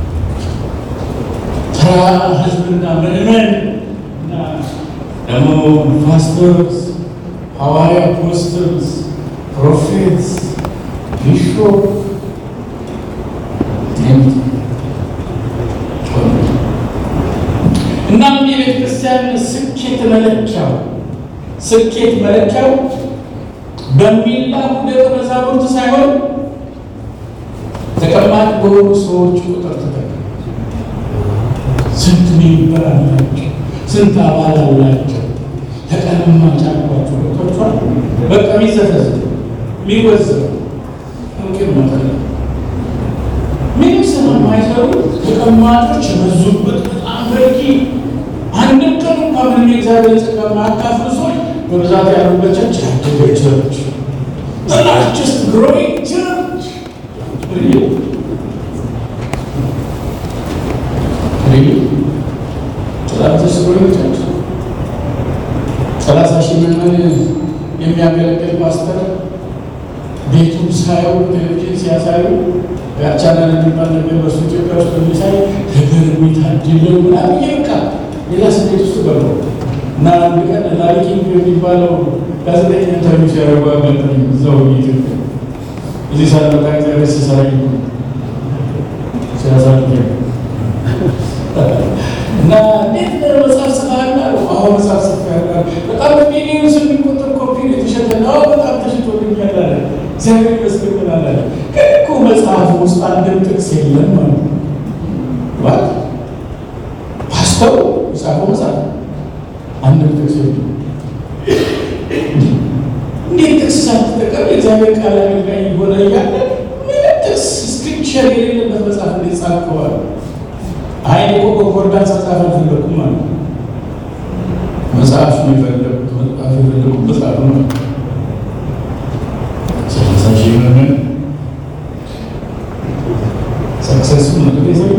ተራ ህዝብና ምዕመን እና ደግሞ ፓስተርስ፣ ሐዋርያ፣ አፖስትልስ፣ ፕሮፌትስ፣ ቢሾፕ እናም የቤተ ክርስቲያን ስኬት መለኪያው ስኬት መለኪያው በሚላኩ ደቀ መዛሙርት ሳይሆን ተቀማጭ በሆኑ ሰዎች ቁጥር ተጠቀ ስንት ሜምበር አላቸው? ስንት አባል አላቸው? ተቀማጭ አሏቸው። ገብቷችኋል? በቃ የሚዘፈዝ የሚወዘው ምቅር መጠለ ምንም ስራ የማይሰሩ ተቀማጮች የበዙበት በጣም በቂ አንድም ቀን እንኳ ምንም የእግዚአብሔር ጸጋ ማያካፍሉ ሰዎች በብዛት ያሉበት ቸርች ያደገ ቸርች ላርጅስት ግሮዊንግ ቸርች ላርጅስት ግሮዊንግ ቸርች ሰላሳ ሺህ ምዕመን የሚያገለግል ፓስተር ቤቱን ሳየው ቴሌቪዥን ሲያሳዩ ያቻናል የሚባል ነገር በሱ ኢትዮጵያ ውስጥ በሚሳይ ነገር የሚታድለው ምናምን ይበቃ ሌላ ስሜት ውስጥ ገባ እና አንድ ቀን ላሪኪንግ የሚባለው ጋዜጠኛ ኢንተርቪው ሲያደርጉ አጋጠመኝ። እዛው ኢትዮጵያ እዚህ ሳለቃ እግዚአብሔር ሲሰራ ሲያሳል እና እንዴት መጽሐፍ ጽፈሃል አለው። አዎ መጽሐፍ ጽፌያለሁ። በጣም በሚሊዮን የሚቆጠር ኮፒ የተሸጠ ነው። በጣም ተሽጦልኛል አለ። እግዚአብሔር ይመስገን አለ። ግን እኮ መጽሐፍ ውስጥ አንድም ጥቅስ የለም ማለት ነው። ባት ፓስተሩ የጻፈው መጽሐፍ አንድም ጥቅስ የለም። እንዴት ጥቅስ ሳትጠቀም የእግዚአብሔር ቃል አገልጋይ የሆነ እያለ ምንም ጥቅስ ስክሪፕቸር የሌለበት መጽሐፍ እንዴት ጻፍከዋል? አይ እኮ ኮንኮርዳንስ መጽሐፍ አልፈለኩም ማለት ነው። መጽሐፍ ነው የፈለጉት መጽሐፍ የፈለጉት መጽሐፍ ነው። ሰላሳ ሺህ ምዕመን ሰክሰሱ ነገር የሰው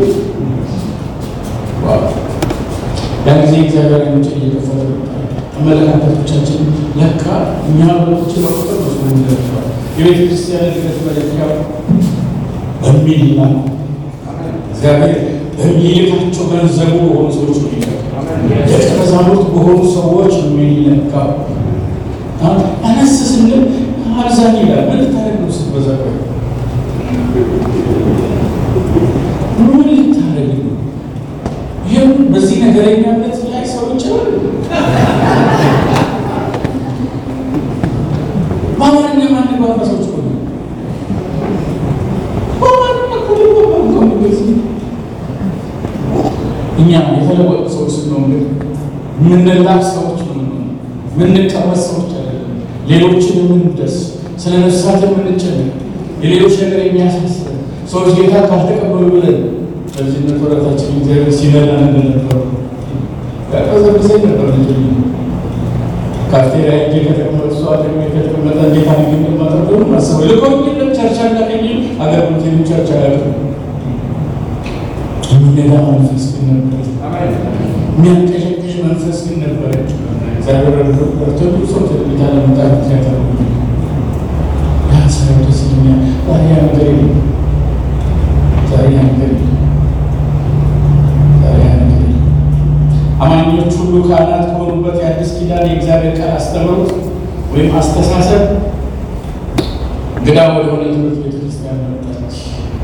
ያን ጊዜ እግዚአብሔር አይኖች እየከፈተ አመለካከቶቻችን ለካ እኛ በሎች ለቁጥር መስሎ ይደርሰዋል። የቤተ ክርስቲያን እድገት መለኪያ በሚል ነው እግዚአብሔር በሚልካቸው ገንዘቡ በሆኑ ሰዎች ነው የሚለካው። ደቀ መዛሙርት በሆኑ ሰዎች ነው የሚለካው። አነስ ስንል አብዛኝ ይላል። ምን ልታደርግ ነው ስትበዛ? ቆይ ምን ልታደርግ ነው? ይህም በዚህ ነገረኛነት ላይ ሰው ይችላል። በአማርኛ ማንግባባ ሰዎች ሆነ እኛ የተለወጡ ሰዎች ስንሆን ግን የምንላክ ሰዎች ነው የምንቀመጥ ሰዎች አይደለም። ሌሎችን የምንደስ ስለ ነፍሳት የምንጨነቅ የሌሎች ነገር የሚያሳስብ ሰዎች ጌታ ካልተቀበሉ ብለን በልጅነት ወረታችን እግዚአብሔር ሲመራን እንደነበሩ ያቀዘብዘኝ ነበር። ልጅ ካፍቴሪያ ሄጄ ከተቀመጡ ሰው አጠገቤ ከተቀመጠ እንዴት አድርጌ እንደማጠብቅ ማስበው ልኮኝ የለም ቸርች አላገኝ አገልግሎት ቸርች አያውቅም የሚነዳ መንፈስ ግን ነበረች። የሚያንቀሸቅሽ መንፈስ ግን ነበረች። እግዚአብሔር ረድቶ ብዙ ሰው ቴሌቪዥን ለመምጣት ምክንያት አለ። ያ ሰው ደስ ይለኛል። ዛሬ ያ ነገር የለም። ዛሬ ያ ነገር የለም። ዛሬ ያ ነገር የለም። አማኞች ሁሉ ካህናት ከሆኑበት የአዲስ ኪዳን የእግዚአብሔር ቃል አስተምሮት ወይም አስተሳሰብ እንግዳ ወደሆነ ትምህርት ቤተክርስቲያን መጣች።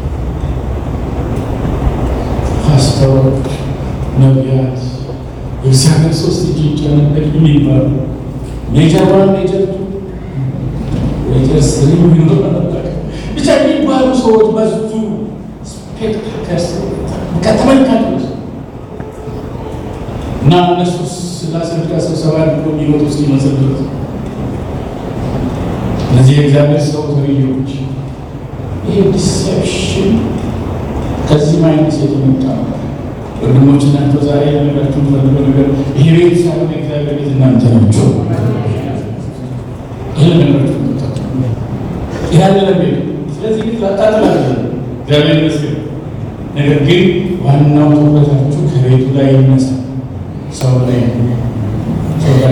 ፓስተሮች፣ ነቢያት፣ የእግዚአብሔር ሶስት እጅ ይጨነቅ የሚባሉ ሜጀር ዋን ሜጀር ቱ ሜጀር ስሪ የሚኖር ነበር። ብቻ የሚባሉ ሰዎች በዙ። ስፔክታከርስ ከተመልካቾች እና እነሱ ስላሴ ብቻ ስብሰባ አድርጎ የሚመጡ እስኪመስል ድረስ እነዚህ የእግዚአብሔር ሰው ተብዬዎች ይህ ዲሴፕሽን ከዚህ ማይነት የተመጣ ነው። ወንድሞች እናንተ ዛሬ ያነጋችሁ ፈልገው ነገር ይሄ ቤት ሳይሆን የእግዚአብሔር ቤት እናንተ ናቸው። ይህ ነገራችሁ ያለ ቤት ስለዚህ ቤት ላጣጥላለ እግዚአብሔር ይመስገን። ነገር ግን ዋናው ትኩረታችሁ ከቤቱ ላይ ይነሳ ሰው ላይ ሰው ላይ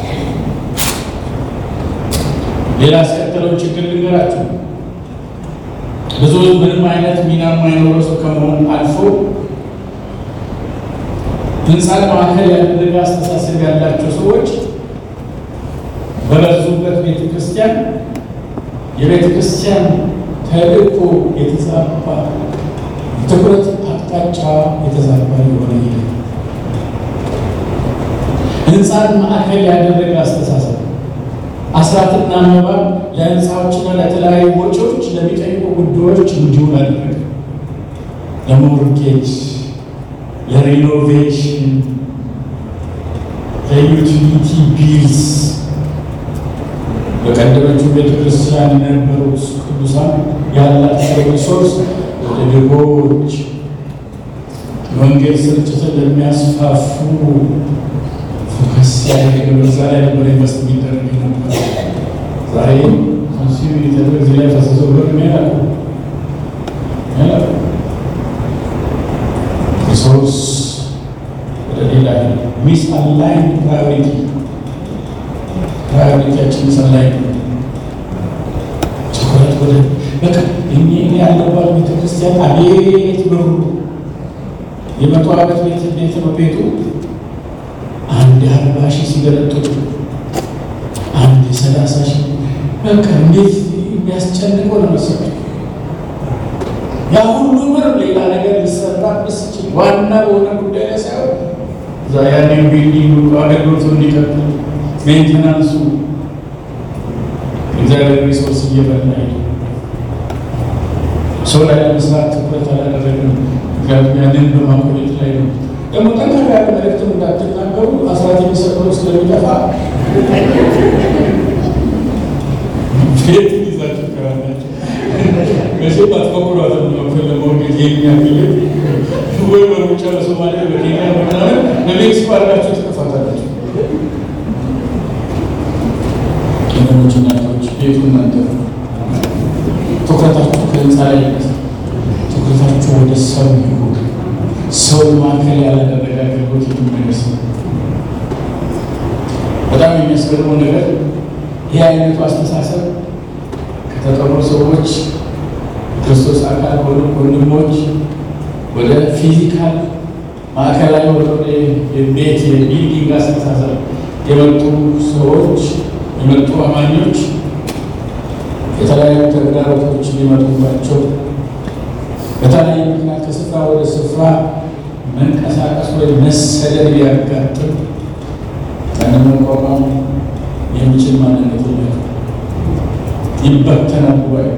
ሌላ ያስከተለው ችግር ልንገራችሁ። ብዙ ምንም አይነት ሚና የማይኖረው ሰው ከመሆን አልፎ ህንፃን ማዕከል ያደረገ አስተሳሰብ ያላቸው ሰዎች በበዙበት ቤተ ክርስቲያን የቤተ ክርስቲያን ተልእኮ የተዛባ ትኩረት አቅጣጫ የተዛባ የሆነ ሂደ ህንፃን ማዕከል ያደረገ አስተሳሰብ አስራትና መባ ለህንፃዎችና ለተለያዩ ወጪዎች ለሚጠይቁ ጉዳዮች እንዲውል አደረገ። ለሞርጌጅ፣ ለሪኖቬሽን፣ ለዩቲሊቲ ቢልስ በቀደመችው ቤተክርስቲያን የነበሩት ቅዱሳን ያላቸው ሪሶርስ ወደ ድሆች የወንጌል ስርጭትን ለሚያስፋፉ ፎከስ ያደረገ በዛ ላይ ነበር ኢንቨስት የሚደረግ ነበር። ዛሬ ኮንሱም የተደረገ እዚህ ላይ ፈሰሰው ብሎ ያላሉ ሪሶርስ ወደ ሌላ ሚስ አላይን ፕራዮሪቲ ፕራዮሪቲያችን ሰላይ ትኩረት ወደ በቃ እኔ ያለባት ቤተክርስቲያን አቤት ብሩ የመቶ ዓመት ቤት ቤት ነው ቤቱ አንድ አርባ ሺህ ሲገለጥጡ አንድ ሰላሳ ሺህ በቃ እንዴት የሚያስጨንቀው ነው መሰለኝ። ያ ሁሉ ብር ሌላ ነገር ሊሰራበት ሲችል ዋና በሆነ ጉዳይ ላይ ሳይሆን እዛ ያንን ቢልዲንግ አገልግሎቱ እንዲቀጥል ሜንቴናንሱ እግዚአብሔር ሪሶርስ እየበላ ሰው ላይ ለመስራት ትኩረት አላደረግም። ምክንያቱም ያንን በማቆየት ላይ ነው። ደግሞ ጠንከር ያለ መልእክትም እንዳትናገሩ አስራት የሚሰጠው ስለሚጠፋ ቤት ይዛችሁ ከራናቸው መቼ ባትፈቁሯት ለመወገድ የሚያክል ወይ በሩጫ በሶማሊያ በኬንያ ምናምን በሜክሲኮ አድርጋችሁ ትጠፋታላችሁ። ቄኖች እናቶች ቤቱ እናንተ ትኩረታችሁ ከህንፃ ላይ ትኩረታችሁ ወደ ሰው ይሁን። ሰው ማዕከል ያላደረገ አገልግሎት የሚመለስ ነው። በጣም የሚያስገርመው ነገር ይህ አይነቱ አስተሳሰብ ከተጠሩ ሰዎች ክርስቶስ አካል ሆኑ ወንድሞች ወደ ፊዚካል ማዕከላዊ ወደ የቤት የቢልዲንግ አስተሳሰብ የመጡ ሰዎች የመጡ አማኞች የተለያዩ ተግዳሮቶች ሊመጡባቸው በተለያዩ ምክንያት ከስፍራ ወደ ስፍራ መንቀሳቀስ ወይ መሰደድ ሊያጋጥም ያንን መቋቋም የሚችል ማንነት የለም። ይበተናል። ጉባኤ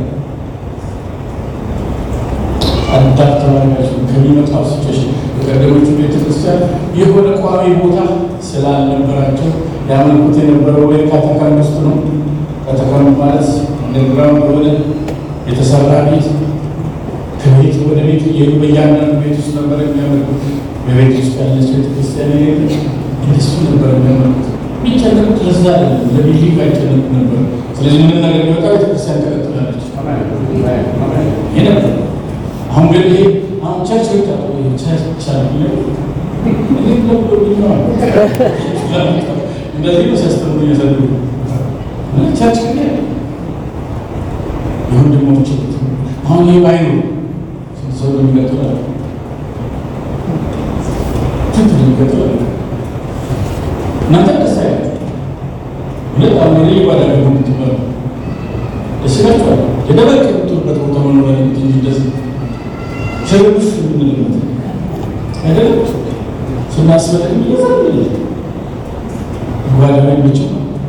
አዳፕት ተባሪያቸው ከሚመጣው ሲቹዌሽን የቀደሞቹ ቤተክርስቲያን የሆነ ቋሚ ቦታ ስላልነበራቸው ያመልኩት የነበረው ወይ ካተካም ውስጥ ነው። ካተካም ማለት እንደግራውንድ የሆነ የተሰራ ቤት ከቤት ወደ ቤት እየሄዱ በእያንዳንዱ ቤት ውስጥ ነበር የሚያመልኩት። በቤት ውስጥ ያለች ቤተክርስቲያን የሌለ እንደሱ ነበር የሚያመልኩት። የሚጨነቁት ለዛ አይደለም፣ ለቢልዲንግ አይጨነቁ ነበር። ስለዚህ ምንም ነገር ቢወጣ ቤተክርስቲያን ትቀጥላለች። ይሄ ነበር። አሁን ግን ይሄ አሁን ቸርች ወጣ ቸርች አለ እንደዚህ ነው ሲያስተምሩ እያሳደሩ ቸርች ግን የወንድሞች አሁን ይህ ባይኖ ሰው ይቀጥላል ስንት ይቀጥላል። እናንተ ደስ አይ ሁለት አሁን ሪ ባዳ ደግሞ ምትባሉ ደስ ይላችኋል። የደበቅ የምትሆንበት ቦታ መኖር እንጂ ደስ ሸርብስ የምንልበት አይደለም ስናስበጥ ይዘል ባዳ ላይ ብቻ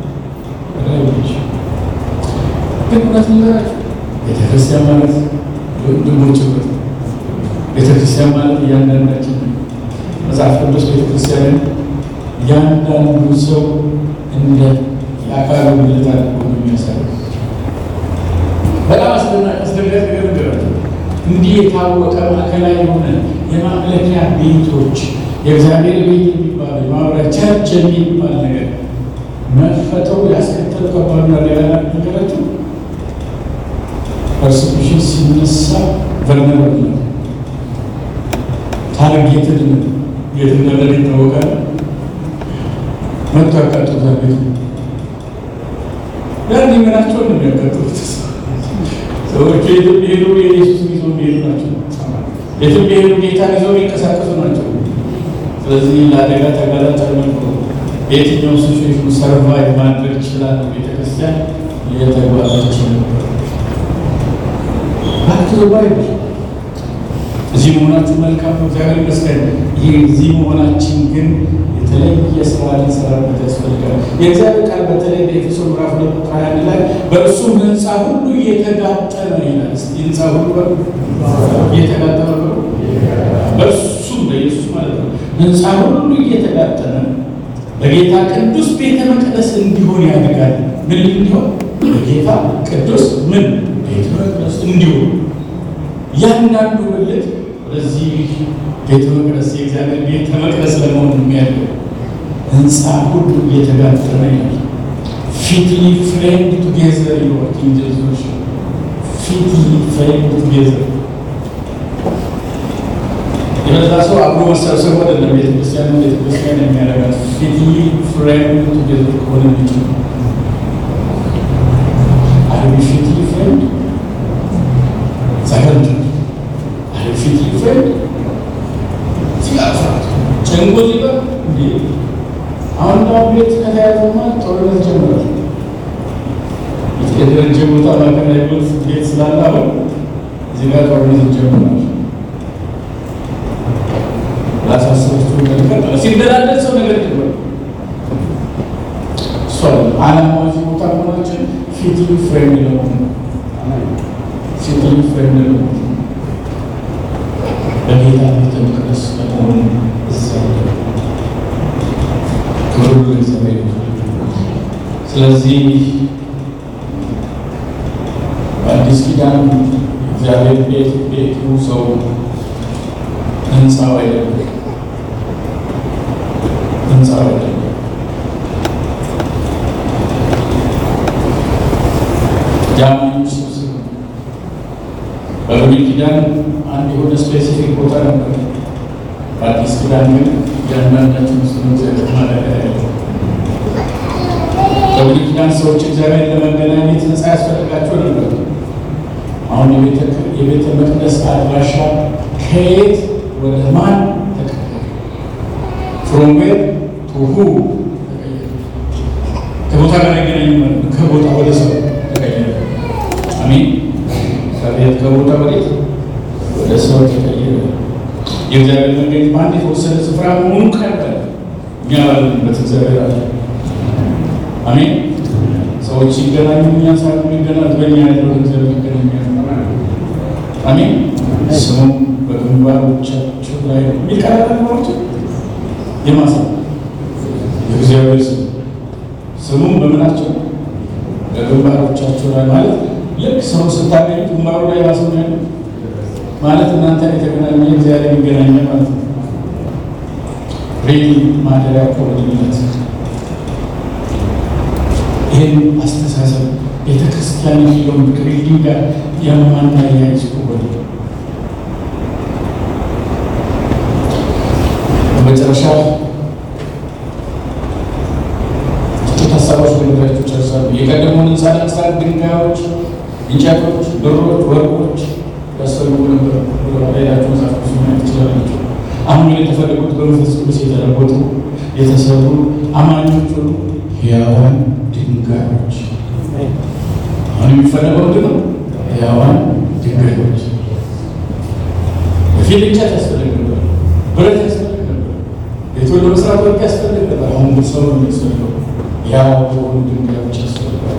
ግን እውነት ነገራችሁ ቤተክርስቲያን ማለት ወንድሞች ህብረት፣ ቤተክርስቲያን ማለት እያንዳንዳችን መጽሐፍ ቅዱስ ቤተክርስቲያንን እያንዳንዱ ሰው እንደ የአካሉ ብልት አድርጎ ነው የሚያሳየው። በጣም አስደናቂ አስደንጋጭ ነገር ነገራቸው። እንዲህ የታወቀ ማዕከላዊ የሆነ የማምለኪያ ቤቶች የእግዚአብሔር ቤት የሚባል የማህበራ ቸርች የሚባል ነገር መፈጠሩ ያስከተሉ ከባድ ሌላ ነገራቸው ፐርሴኩሽን ሲነሳ ቨርነራብል ነው። ታርጌትድ ነው። የት እንዳለ ይታወቃል። መጥቶ ያቃጥሉታል ቤቱ ያን ምናቸው ነው የሚያቃጥሉት። ሰዎቹ የትም ቢሄዱ የኢየሱስ ይዞ የሚሄዱ ናቸው። የትም ቢሄዱ ጌታን ይዘው የሚንቀሳቀሱ ናቸው። ስለዚህ ለአደጋ ተጋላጭ አልነበሩ። በየትኛው ሲቹዌሽን ሰርቫይቭ ማድረግ ይችላል። ቤተክርስቲያን የተጓዘች ነበር። ባክ ቱ ባይብል እዚህ መሆናችሁ መልካም ነው፣ እግዚአብሔር ይመስገን። ይህ እዚህ መሆናችን ግን የተለየ ስራ ልንሰራበት ያስፈልጋል። የእግዚአብሔር ቃል በተለይ በኤፌሶ ምዕራፍ ሁለት ቁጥር ሃያ አንድ ላይ በእርሱም ህንፃ ሁሉ እየተጋጠመ ይላል። እስኪ ህንፃ ሁሉ በሉ እየተጋጠመ በሉ በእርሱም በኢየሱስ ማለት ነው። ህንፃ ሁሉ እየተጋጠመ በጌታ ቅዱስ ቤተ መቅደስ እንዲሆን ያደርጋል። ምን እንዲሆን? በጌታ ቅዱስ ምን ቤተ መቅደስ እንዲሆን እያንዳንዱ ብልት ወደዚህ ቤተ መቅደስ የእግዚአብሔር ቤተ መቅደስ ለመሆን የሚያደርገው ህንፃ ሁሉ እየተጋጠመ ይላል። ፊትሊ ፍሬንድ ቱጌዘር ይወርክ ኢንጀዞች ፊትሊ ፍሬንድ ቱጌዘር የበዛ ሰው አብሮ መሰብሰብ አይደለም ቤተክርስቲያን ቤተክርስቲያን የሚያደርጋት ፊትሊ ፍሬንድ ቱጌዘር ከሆነ ብቻ አርቢ ፊትሊ ፍሬንድ ሰከንድ አርቢ ፊትሊ ፍሬንድ ሲጋፋት ጭንቁ ሲበር እንዲ አሁን ዳ ቤት ከተያዘማ ጦርነት ጀምሯል። የተደረጀ ቦታ ማዕከላዊ ቤት ስላለ አሁን እዚህ ጋር ጦርነት ጀምሯል። ላሳስባችሁ ነገር ሲደላደል ሰው ነገር ጀምሯል። እሷ አላማው እዚህ ቦታ መሆናችን ፊትሊ ፍሬንድ ለመሆን ፊትሊ ፍሬንድ ለመሆን በጌታ ቤተ መቅደስ ለመሆን እዛ ክብሩ ለእግዚአብሔር ይሁን። ስለዚህ በአዲስ ኪዳን እግዚአብሔር ቤት ቤቱ ሰው ህንፃው አይደለም፣ ህንፃው አይደለም። የአማኞች ስብስብ ነው። በብሉይ ኪዳን አንድ የሆነ ስፔሲፊክ ቦታ ነበር። በአዲስ ኪዳን ግን እያንዳንዳችን ውስጥ ነው እግዚአብሔር ማደሪያ ያለው። በብሉይ ኪዳን ሰዎች እግዚአብሔር ለመገናኘት ህንፃ ያስፈልጋቸው ነበር። አሁን የቤተ መቅደስ አድራሻ ከየት ወደ ማን ተቀየረ? ፍሮም ዌር ቱ ሁ ተቀየረ። ከቦታ ጋር አይገናኝም ማለት ነው። ከቦታ ወደ ሰው ተቀየረ። አሜን። ከቤት ከቦታ ወዴት ወደ ሰው ተቀየረ። የእግዚአብሔር መንገድ በአንድ የተወሰነ ስፍራ መሆኑ ቀረ። እኛ ባለንበት እግዚአብሔር አለ። አሜን። ሰዎች ሲገናኙ እኛ ሳ የሚገናኙት በእኛ ያለው እግዚአብሔር ይገናኛል። አሜን። ስሙም በግንባሮቻቸው ላይ የሚቀራረብ ነገሮች የማሳ የእግዚአብሔር ስም ስሙም በምናቸው በግንባሮቻቸው ላይ ማለት ልክ ሰው ስታገኙት ግንባሩ ላይ ራሱ ያለ ማለት እናንተ የተገናኘ እግዚአብሔር ይገናኘ ማለት ነው። ሬዲ ማደሪያ ኮወድነት ይህን አስተሳሰብ ቤተክርስቲያን የሚለውን ከቢልዲንግ ጋር የማናያይዝ ከሆነ በመጨረሻ ጥቂት ሀሳቦች በነገራችሁ ጨርሳሉ። የቀደመውን ህንፃ ለመስራት ድንጋዮች፣ እንጨቶች፣ ብሮች፣ ወርቆች ያስፈልጉ ነበር። ሌላችሁ መጽሐፍ ቅዱስ ማየት ትችላላችሁ። አሁን ግን የተፈለጉት በመንፈስ ቅዱስ የተለወጡ የተሰሩ አማኞች ሁሉ ሕያዋን ድንጋዮች። አሁን የሚፈለገው ምንድን ነው? ሕያዋን ድንጋዮች። በፊት እንጨት ያስፈልግ ነበር፣ ብረት ያስፈልግ ነበር፣ ቤቱን ለመስራት ወርቅ ያስፈልግ ነበር። አሁን ግን ሰው ነው የሚያስፈልገው፣ ሕያው የሆኑ ድንጋዮች ያስፈልጋሉ።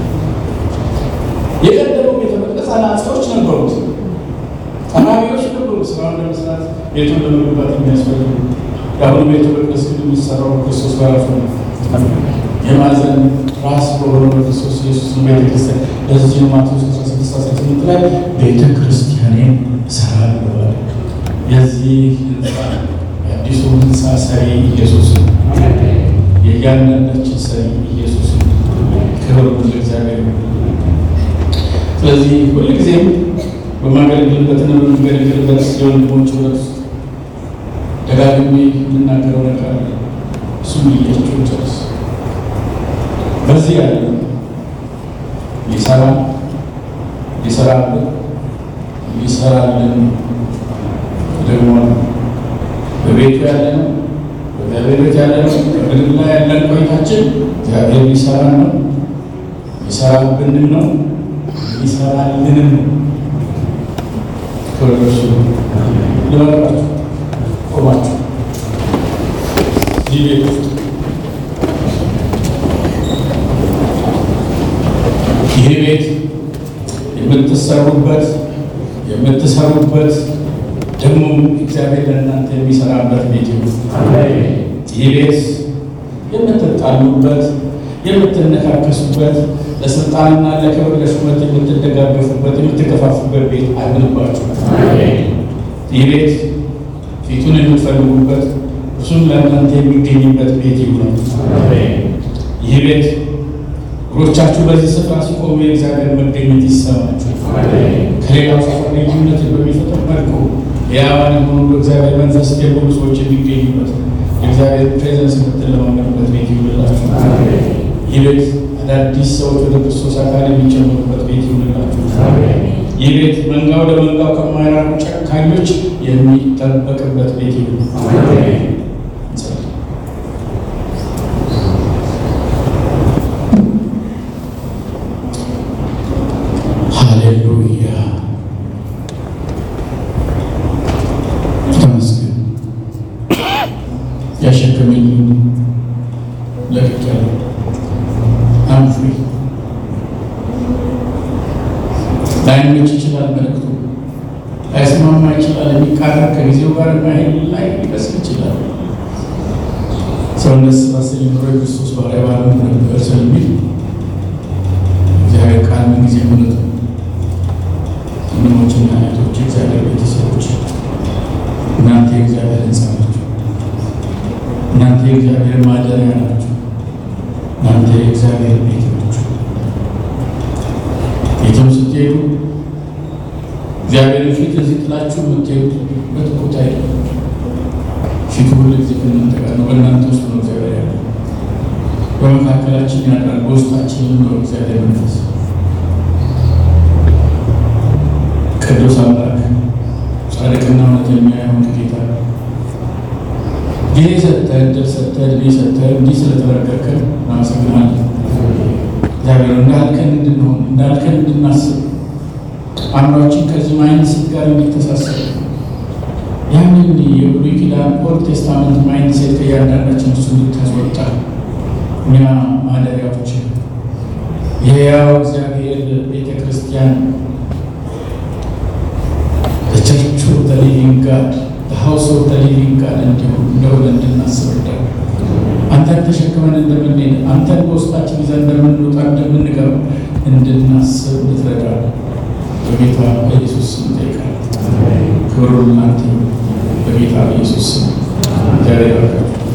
የቀደመው ቤተ መቅደስ አናጺዎች ነበሩት፣ ጠራቢዎች ነበሩ፣ ስራውን ለመስራት ቤቱን ለመገንባት የሚያስፈልጉ። የአሁኑ ቤተ መቅደስ ግን የሚሰራው ክርስቶስ በራሱ ነው። የማዕዘን ራስ በሆነው በክርስቶስ ኢየሱስ ቤተክርስቲያን ለዚህ ማቴዎስ 16 18 ላይ ቤተ ክርስቲያኔን እሰራለሁ አለ። የዚህ ህንፃ የአዲሱ ህንፃ ሰሪ ኢየሱስ ነው። የእያንዳንዳችን ሰሪ ኢየሱስ ነው። ክብር ለእግዚአብሔር ነው። ስለዚህ ሁልጊዜም በማገለግልበትና በምንገለግልበት የወንድሞች ህብረት ውስጥ ደጋግሜ የምናገረው ነገር አለ። እሱም ልያቸው ጨርስ በዚህ ያለ ሊሰራ ሊሰራልን ሊሰራልን ደግሞ በቤቱ ያለ ነው፣ በእግዚአብሔር ቤት ያለ ነው። በምድር ላይ ያለን ቆይታችን እግዚአብሔር ሊሰራ ነው፣ ሊሰራብንም ነው፣ ሊሰራልንም ነው። ክብር ለእርሱ ይሁን። ልመርቃችሁ ቆማችሁ ይህ ቤት ውስጥ ይህ ቤት የምትሰሩበት የምትሰሩበት ደግሞ እግዚአብሔር ለእናንተ የሚሰራበት ቤት ይሁን። ይህ ቤት የምትጣሉበት የምትነካከሱበት ለስልጣንና ለክብር ለሹመት የምትደጋገፉበት የምትከፋፉበት ቤት አይሆንባችሁ። ይህ ቤት ፊቱን የምትፈልጉበት እርሱም ለእናንተ የሚገኝበት ቤት ይሁን። ይህ ቤት እግሮቻችሁ በዚህ ስፍራ ሲቆሙ የእግዚአብሔር መገኘት ይሰማችሁ። ከሌላው ሰፈር ልዩነትን በሚፈጥር መልኩ ሕያዋን የሆኑ በእግዚአብሔር መንፈስ የሞሉ ሰዎች የሚገኙበት የእግዚአብሔር ፕሬዘንስ የምትለማመዱበት ቤት ይሁንላችሁ። ይህ ቤት አዳዲስ ሰዎች ወደ ክርስቶስ አካል የሚጨምሩበት ቤት ይሁንላችሁ። ይህ ቤት መንጋው ለመንጋው ከማይራሩ ጨካኞች የሚጠበቅበት ቤት ይሁን። ሃሌሉያ ተመስገን። ያሸከመኝ ለቅቄያለሁ። አም ፍሪ ላይመች ይችላል፣ መልእክቱ ላይስማማ ይችላል፣ የሚቃረን ከጊዜው ጋር የማይሄድ ላይ ሊመስል ይችላል። ሰውነት ስባስል ኑሮ የክርስቶስ ባሪያ ባልሆን ነበር ስለሚል እግዚአብሔር ቃል ምን ጊዜ እውነት ነው። ወንድሞችና እህቶች፣ እግዚአብሔር ቤተሰቦች፣ እናንተ የእግዚአብሔር ሕንፃ ናችሁ። እናንተ የእግዚአብሔር ማደሪያ ናችሁ። እናንተ የእግዚአብሔር ቤት ናችሁ። የትም ስትሄዱ እግዚአብሔር ፊት እዚህ ጥላችሁ የምትሄዱበት ቦታ የለም። ፊቱ ሁሉ ጊዜ ከእናንተ ጋር ነው። በእናንተ ውስጥ ነው እግዚአብሔር ያለው። በመካከላችን ያድራል። በውስጣችን ነው እግዚአብሔር መንፈስ ቅዱስ አምላክ ጻድቅና እውነተኛ የሆነ ጌታ ጊዜ ሰጥተህ እድል ሰጥተህ እድሜ ሰጥተህ እንዲህ ስለተረከብከን እናመሰግናለን። እግዚአብሔር እንዳልከን እንድንሆን እንዳልከን እንድናስብ አእምሯችን ከዚህ ማይንድሴት ጋር እንዲተሳሰር ያንን የብሉይ ኪዳን ኦልድ ቴስታመንት ማይንድሴት ከእያንዳንዳችን እሱ እንድታስወጣ እኛ ማደሪያዎች የሕያው እግዚአብሔር ቤተ ክርስቲያን ቸርቹ ሊቪንግ ጋድ ሀውስ ኦፍ ሊቪንግ ጋድ እንዲሆን እንደሆነ እንድናስብ እርዳን። አንተን ተሸክመን እንደምንሄድ አንተን በውስጣችን ይዘን እንደምንወጣ እንደምንገባ እንድናስብ እንድትረዳ በጌታ በኢየሱስ ስም እንጠይቃለን። ክብሩን እናንተ በጌታ በኢየሱስ ስም እግዚአብሔር ይባርካችሁ።